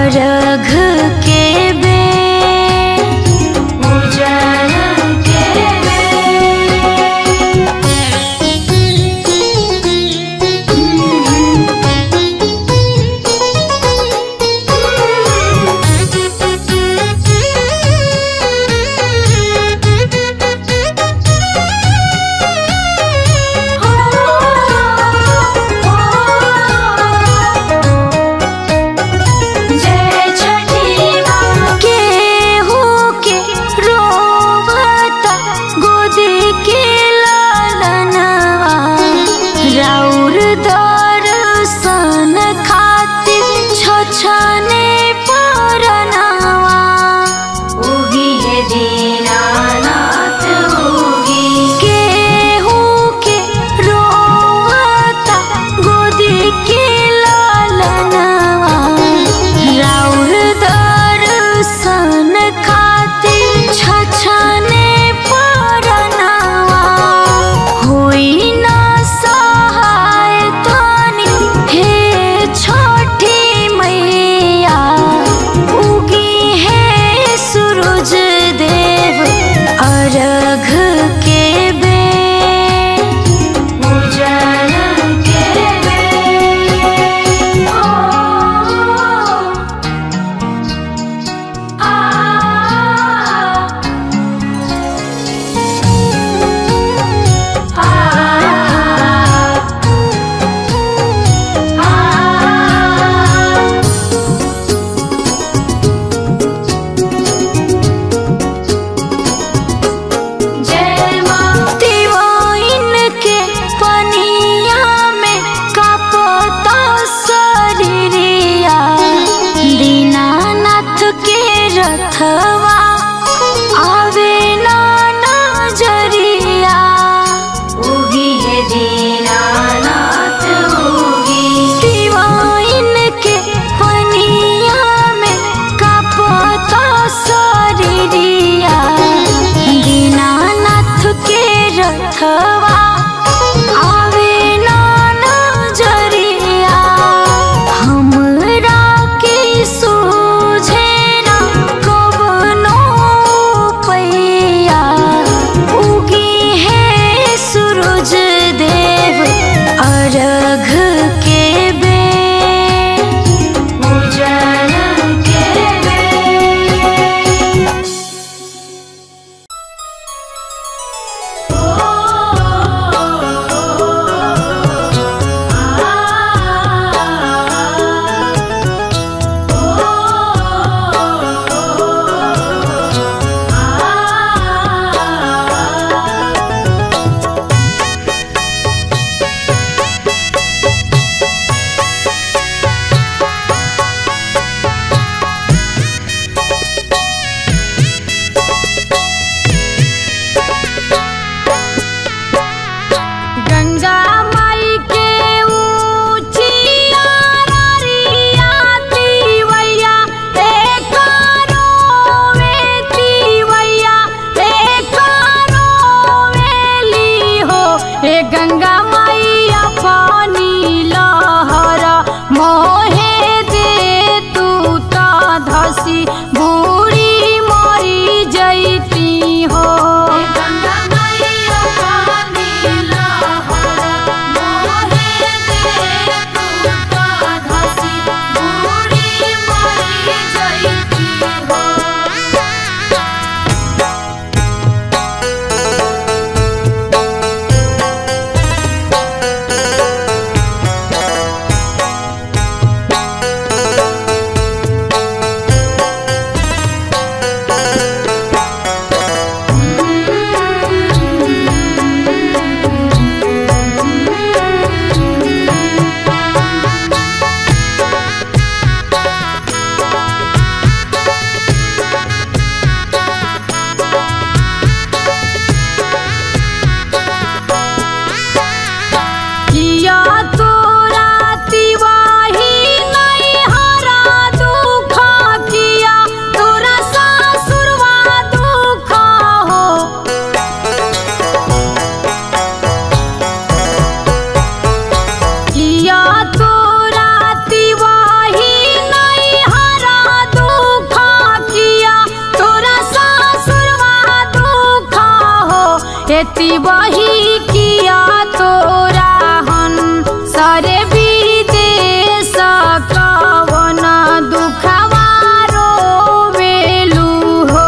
अर्घ के बेर उजड़ के जय छठी माँ केहू के रोवता गोदी के लालनवा राउर दर्शन खातिर छछने परनवा उगी है दीनानाथ उगी केहू के रोवता गोदी के लालनवा राउर दर्शन खातिर छछने परनवा होई ना सहाय तनी हे छठी मैया उगी है सूरज देव अर्घ के बेर उजड़ के बेर ओ आ जय माँ दिवाइन के पनिया में कापता शरीरिया दीनानाथ के रथवा आवे ना नजरिया उगी है दीनानाथ उगी दिवाइन के पनिया में कापता शरीरिया दीनानाथ के रथवा आवे ना नजरिया हमरा के सूझे ना कवनो पैया उगी है सूरज देव अर्घ के बेर उजड़ के बेर खेती बही किया तोरा हन सरे विदेश कवन दुखवा रोवेलु हो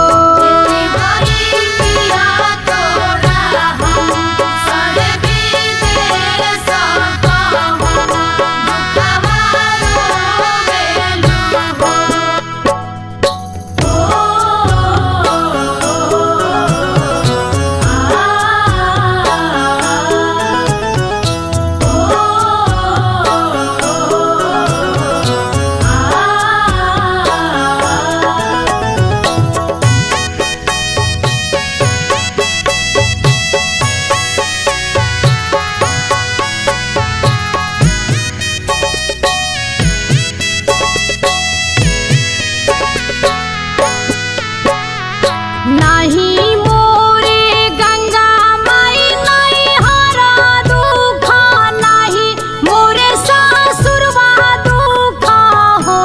नाही मोरे गंगा माई नाही हरा दुख नाही मोरे सासुरवा दुख हो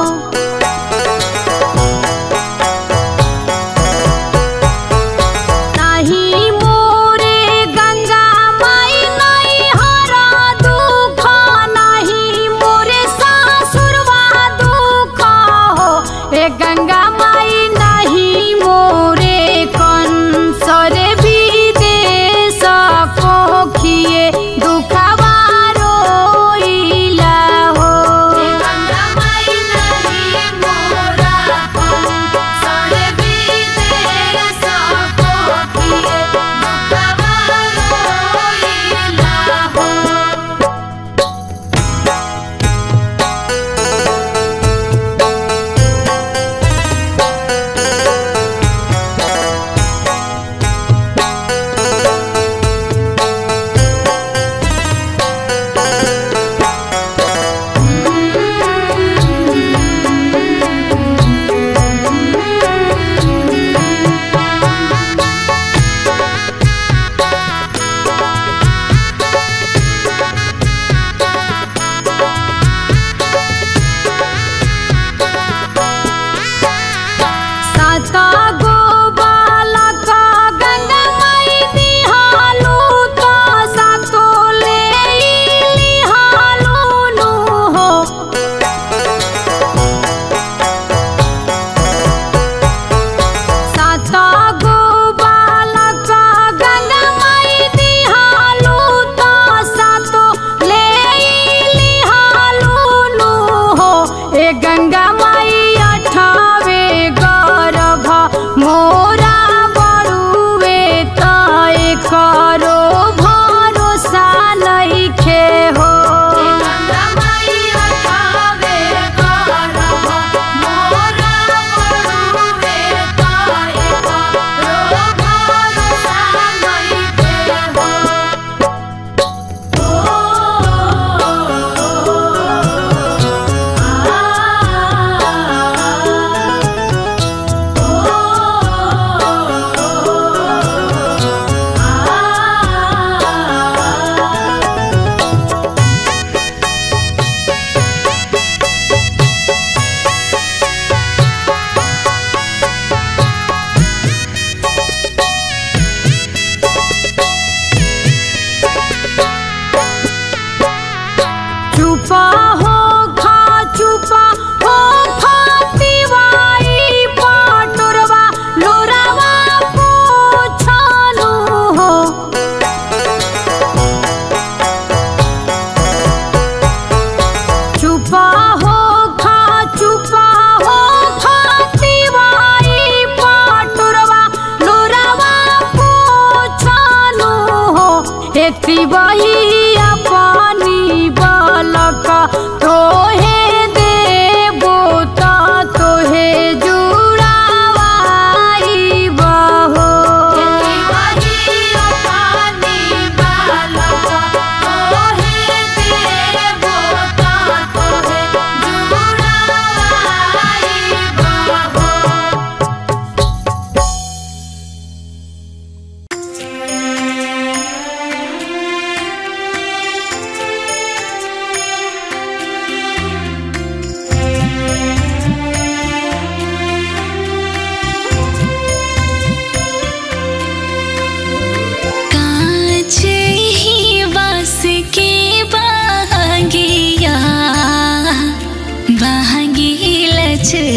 नाही मोरे गंगा माई नाही हरा दुख नाही मोरे सासुरवा दुख हो ए गंगा माई नाही मोरे कंसरे विदेश कोखिए दुखवा रोइला हो गंगा माई नहीं मोरा कंसरे विदेश कोखिए दुखवा रोइला हो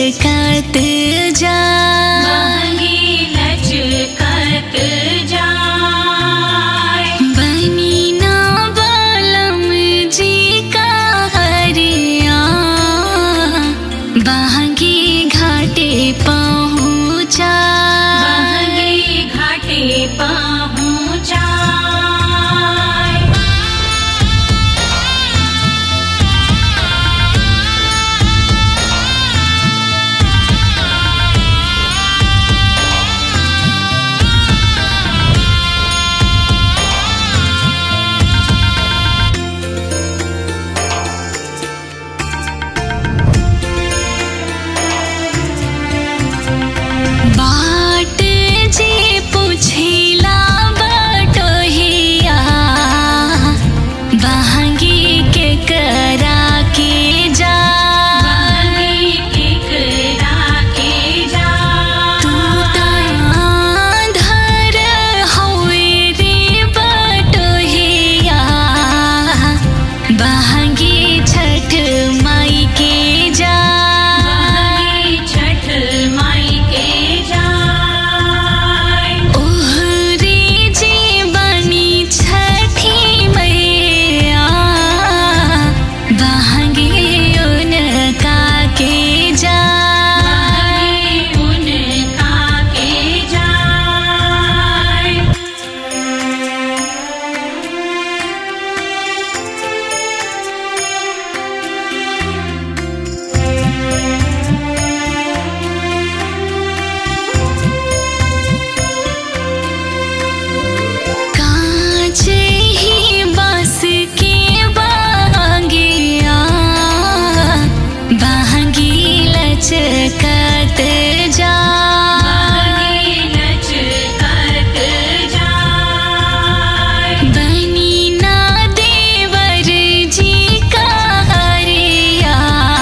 लचकत जा महंगी लचकत जाए बनी ना बालम जी का हरिया बहंगी घाटे पहुँचा महंगी घाटे पहुँचाए बाट जे पुछिला बटोहिया बहंगी के करा के जा महंगी केकरा के तू जाए धर हवे रे बटोहिया बहंगी छठ माई के जा महंगी छठ माई के जाए ओहरे जे बनी छठी मैया बहंगी उनका के जा महंगी उनका के जाए कांच ही बस के बहंगिया बहंगी लचकत जा महंगी लचकत जाए बनी ना देवर जी का हरिया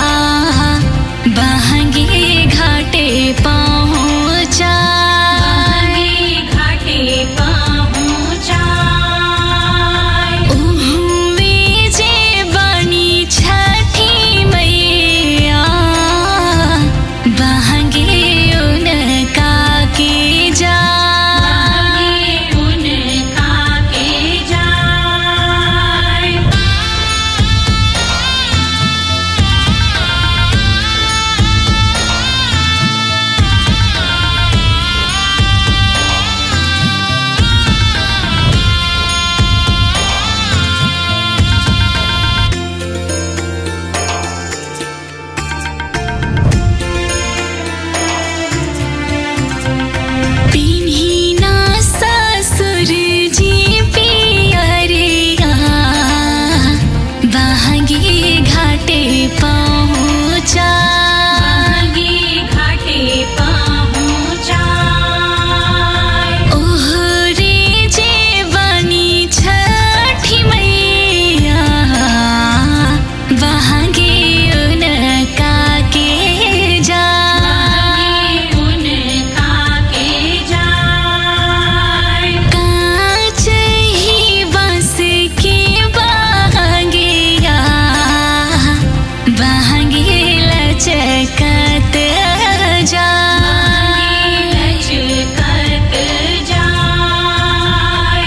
बहंगी घाटे पहुँचा महंगी घाटे पहुँचाए उहुवे जे बनी छठी मैया बहंगी उनका के जा महंगी उनका के जाए पिन्ही ना ससुर जी पियरिया बहंगी घाटे पहुँचा महंगी घाटे पहुँचाए ओहरे जे बनी छठी मैया बहंगी उनका के जा महंगी उनका के जाए कांच ही बस के बहंगिया बहंगी लचकत जा लचकत जाए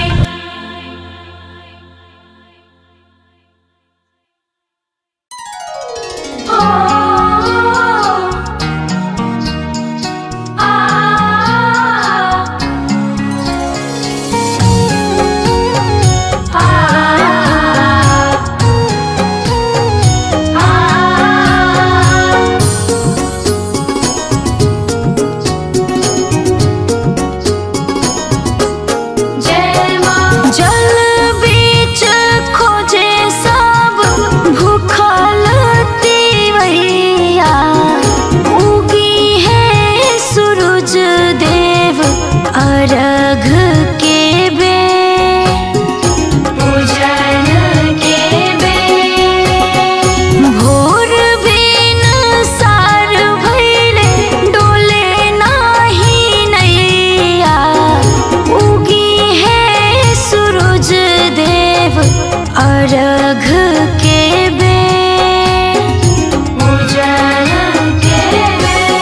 जल बीच खोजे सब भूखल तिवैया उगी है सूरज देव अर्घ के बे पूजन के बे भोर बिन सार भैले डोले नाही नैया उगी है सूरज देव अर्घ के बे पूजन के बे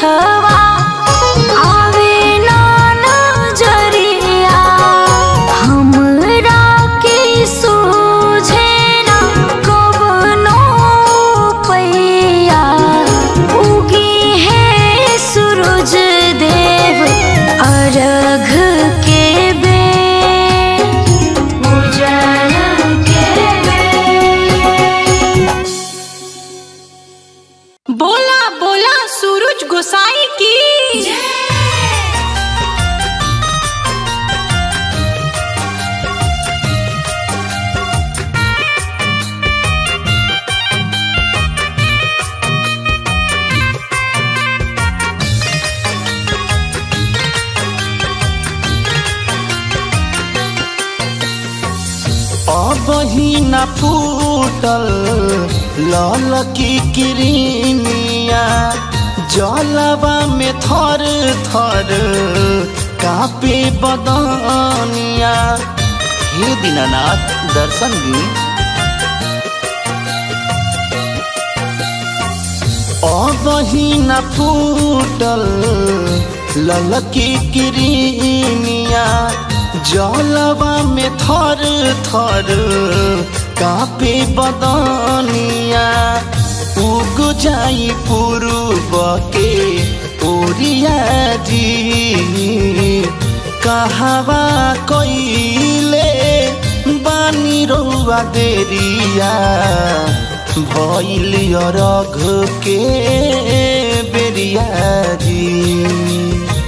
दिलवा आवे ना नजरिया हमरा के सूझे ना कवनो पैया उगी है सूरज देव अर्घ के बेर उजल के बेर बोला बोला सूरज गोसाई की अब ही न फूटल लाल की किरनिया जलवा में थर थर कापे बदनिया हे दीनानाथ दर्शन दी अब ही न फूटल ललकी किरनिया जलवा में थर थर कापे बदनिया उग जाई पूर्व के ओरिया जी कहवा कइले बानी रउआ देरिया भइल रघ के बेरिया जी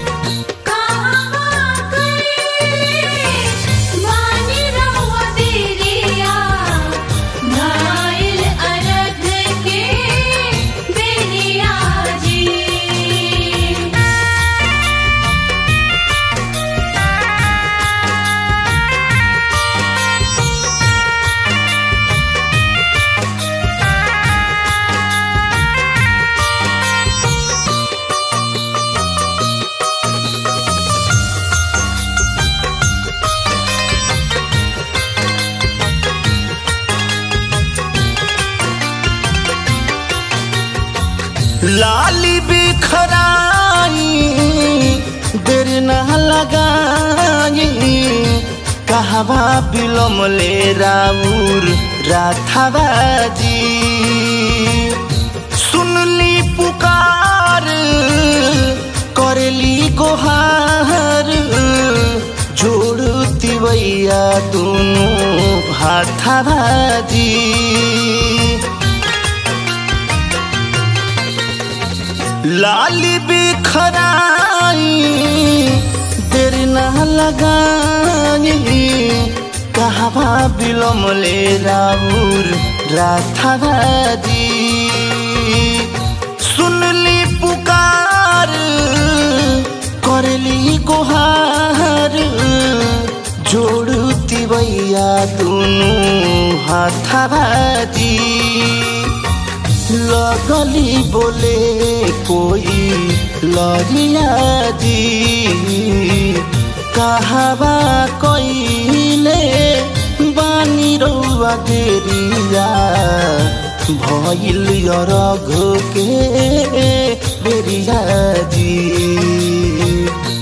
लाली बिखराई देर न लगाई कहवा बिलम ले राउर राथाबाजी सुनली पुकार करेली गोहार जोड़ती भैया दोनों हाथाबाजी लाली बिखराई देर न लगाई कहवा बिलम ले राउर राथाबाजी सुनली पुकार करली गोहार जोड़ती भैया दोनों हाथाबाजी लगली बोले कोई लरिया जी कहवा कइले बानी रउआ देरिया भइल रघ के बेरिया जी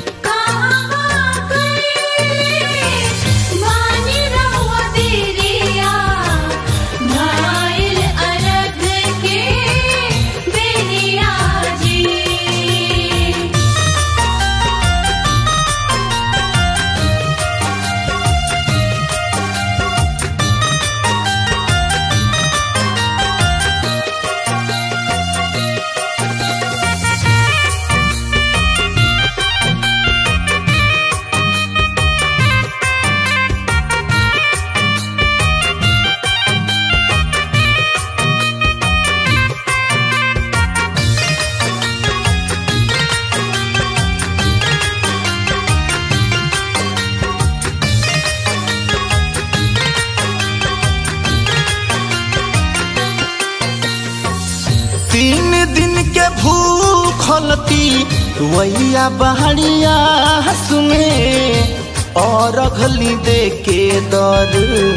तीन दिन के भूखलती वैया बहरिया हसुमे और अघली दे के दर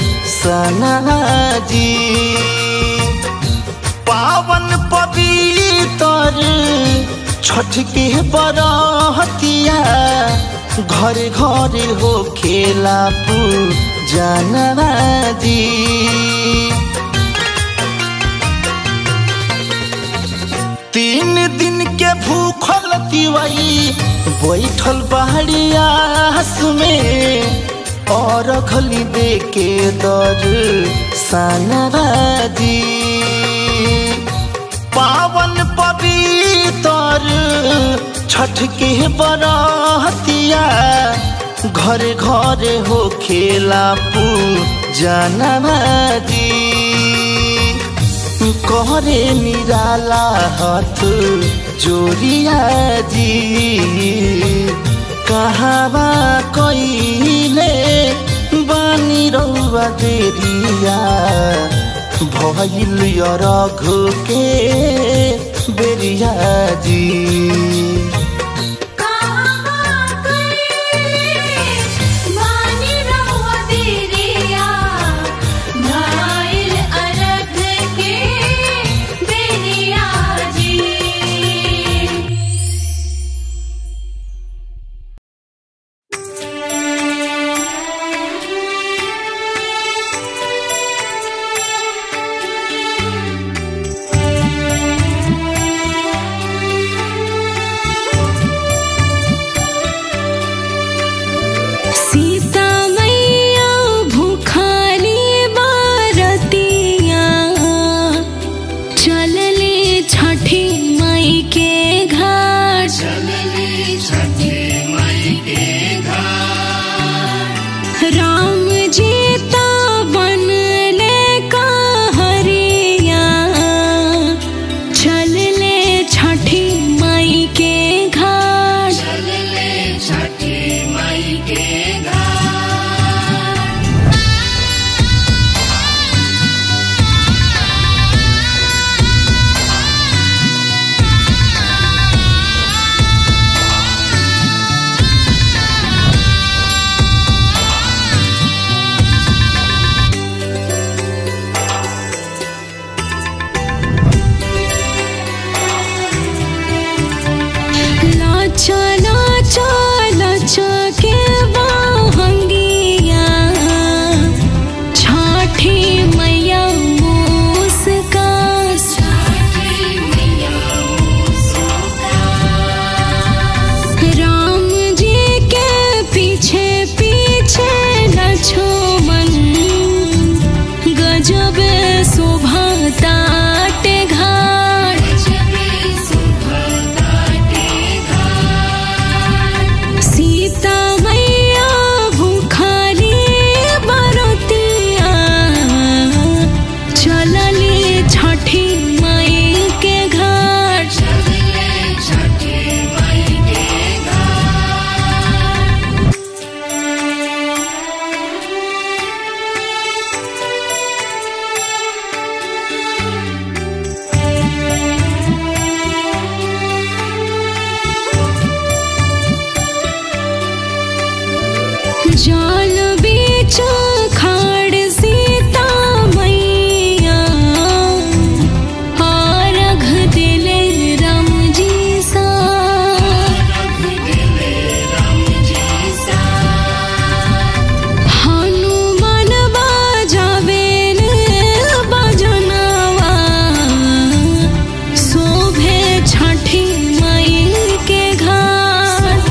सनाजी पावन पवित्र छठ के बरहतिया घरे घरे हो खेला पूजनवा जी तीन दिन के भूखल तिवई बैठल बहरिया में और खली दे के दर सनराजी पावन पवित्र छठ के बरहतिया घरे घरे हो खेला पूजनवा जी कहरे निराला हाथ जोड़िया जी कहावा कइले बानी रौवा देरिया भइल रघ के बेरिया जी सीता मैया भूखाली बारतिया चलले छठी मई के घाट राम जी ता बनले कहरिया चलले छठी मई के घाट लाचा लाचा लाचा के बहंगिया छाठी मैया मुस्का राम जी के पीछे पीछे लक्ष्मण गजब शोभा ताटे घाट सीता मैया भूखाली बरतिया चलली छठी मई के घाट जाल बीच खाड़ सीता मैया आरघ दिले राम जी सा हनुमान बाजावेल बजनवा शोभे छठी मई के घाट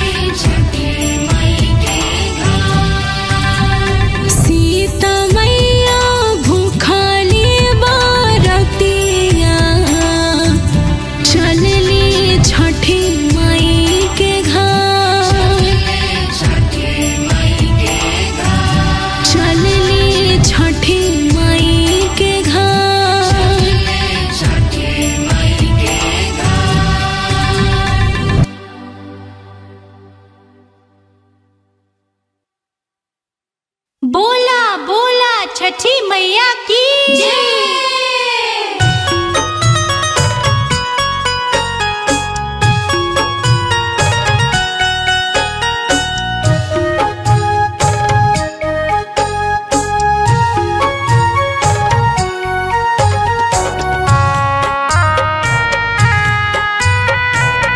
सीता मैया भूखाली बारतिया चलली छठी मई के घाट चलली छठी मई के घाट बोला बोला छठी मैया की रे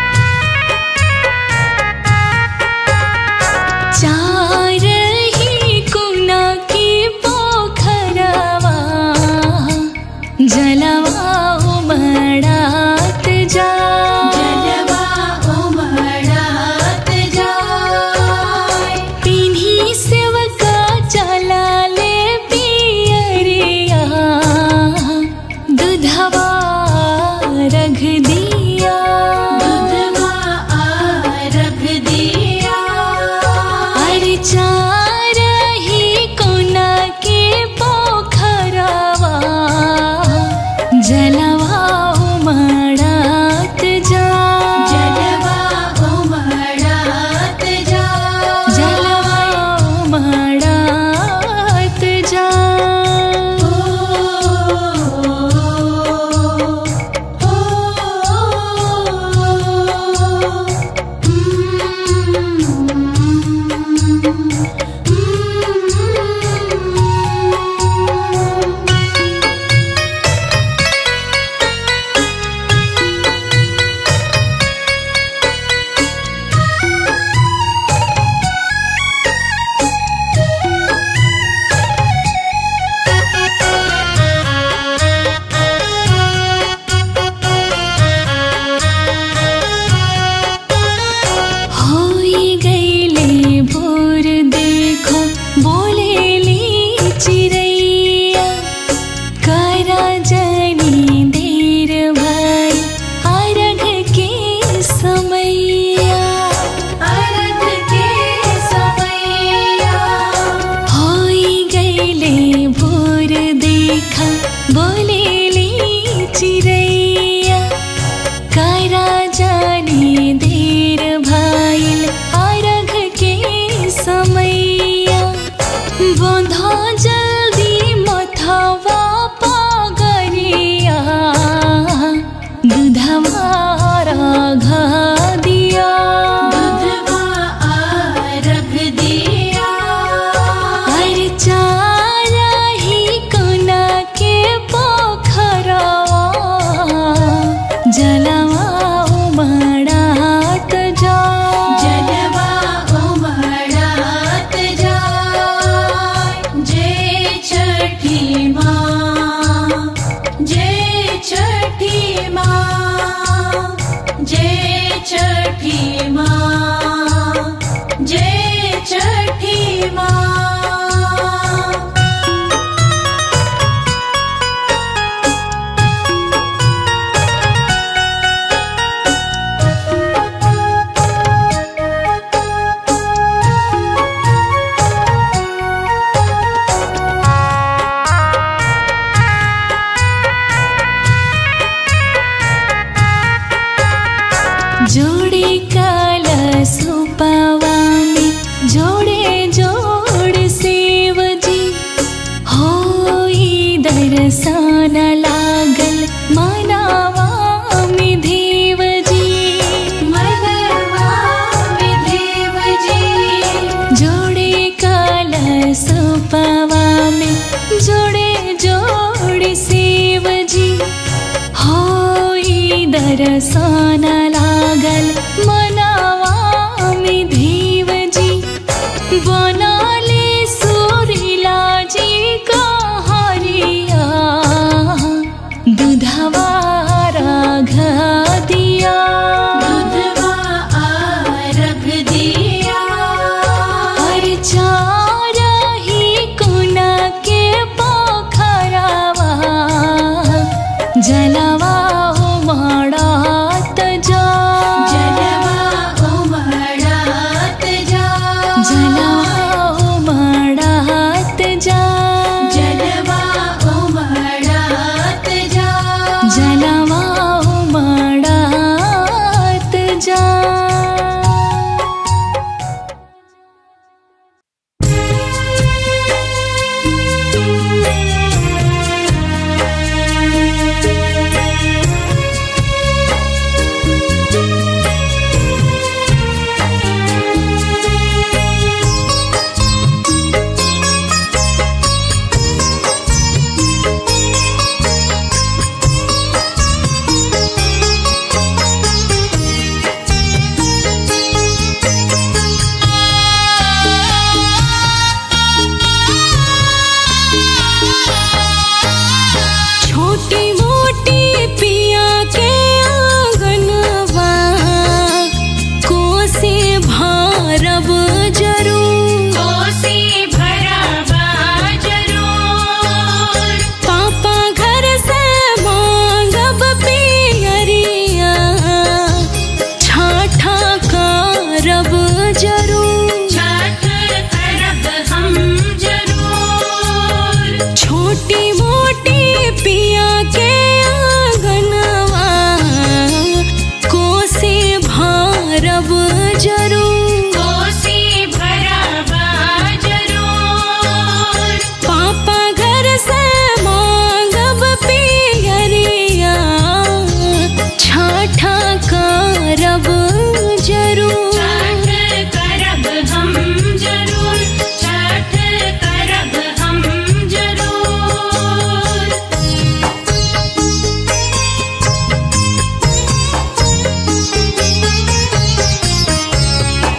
बड़ी देर भइल अरघ के समैया बंधा जल्दी मथवा पगरिया दूधवा राघा दिया दूधवा आरघ दिया अर्चा रही कोना के पोखरवा जलवा उमड़ात जा जलवा उमड़ात जाय जय छठी माँ जय छठी माँ जय छठी माँ जय छठी माँ जोड़े कलसुपवा में जोड़े जोड़ सेव जी होई दर्शन लागल मनावा में देव जी मनवा में देव जी जोड़े कलसुपवा में जोड़े जोड़ सेव जी होई दर्शन लागल मनावा में देव जी बनाले सुरीला जी का हरिया दूधवा राघ दिया दूधवा आरघ दिया अर्चा रही कोना के पोखरवा जलवा उमड़ात जा जलवा उमड़ात जा जलवा उमड़ात जा जलवा उमड़ात जा जलवा उमड़ात जा छोटी मोटी पिया के आंगनवा कोसे भारब जरूर कोसी भरावा जरूर पापा घर से मांगब पियरिया ठाठा करब जरूर छठ करब हम जरूर छोटी मोटी पिया के आंगनवा कोसे भारब जरूर कोसी भरावा जरूर पापा घर से मांगब पियरिया छाठा करब जरूर छठ करब हम जरूर छठ करब हम जरूर हाँ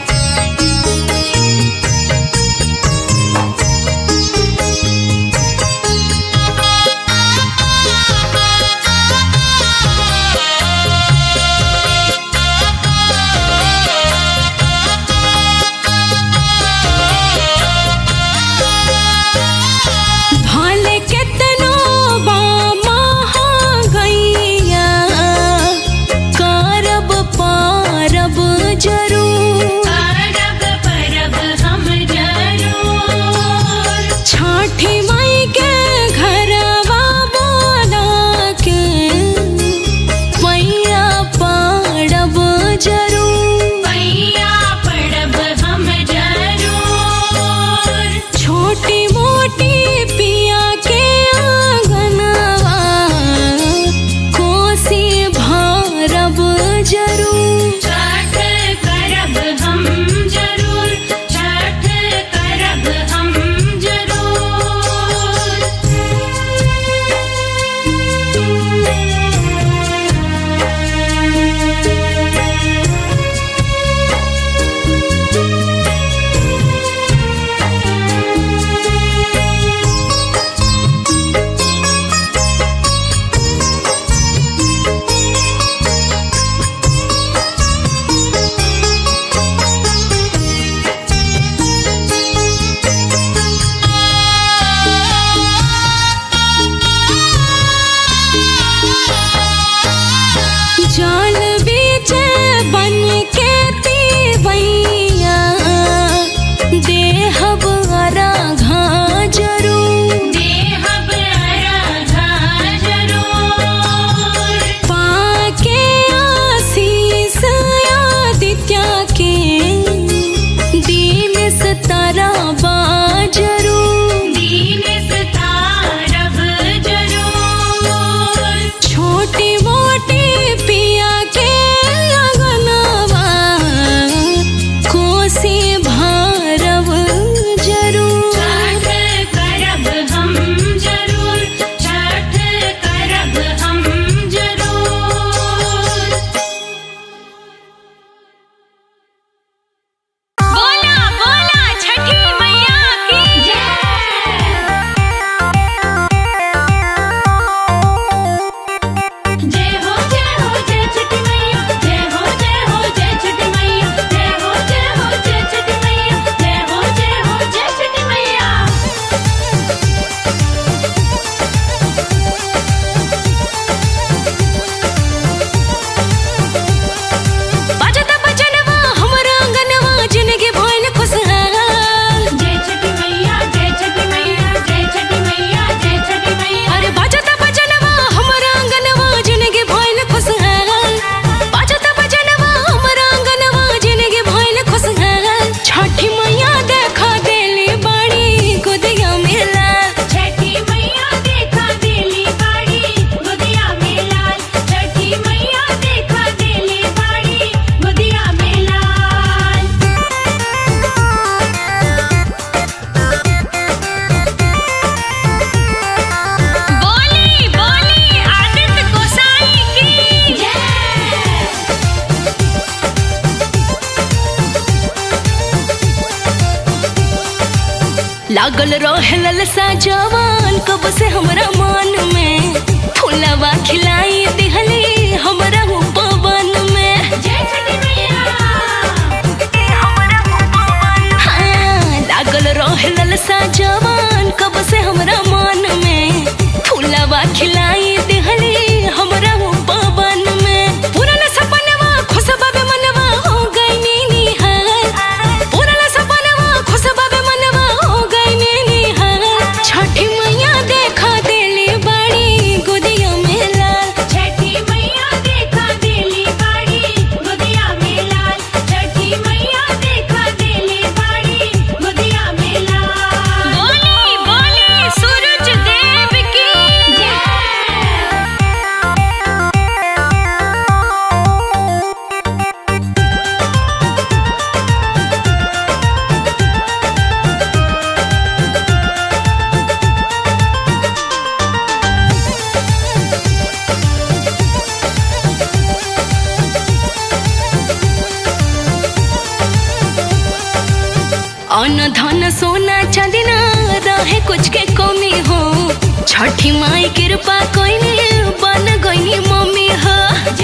लागल रहे ललसा जवान कब से हमरा मन में फुलवा खिलाई दिहली हमरा हो पवन में हाँ, लागल रहे ललसा जवान कब से हमरा मन में फुलवा खिलाई दिहली हमरा हो पवन में पुरन सपनवा खुशबा बे मनवा हो गई नीनी हाल पुरन सपनवा खुशबा बे मनवा हो गई नीनी हाल छठी मैया देखा देली बाड़ी गुदिया में लाल छठी मैया देखा देली बाड़ी गुदिया में लाल छठी मैया देखा देली बाड़ी गुदिया में लाल बोली बोली सूरज देव की अन्न धन सोना चांदी ना रहे कुछ के कमी हो छठी माई कृपा कोई बन गई मम्मी हो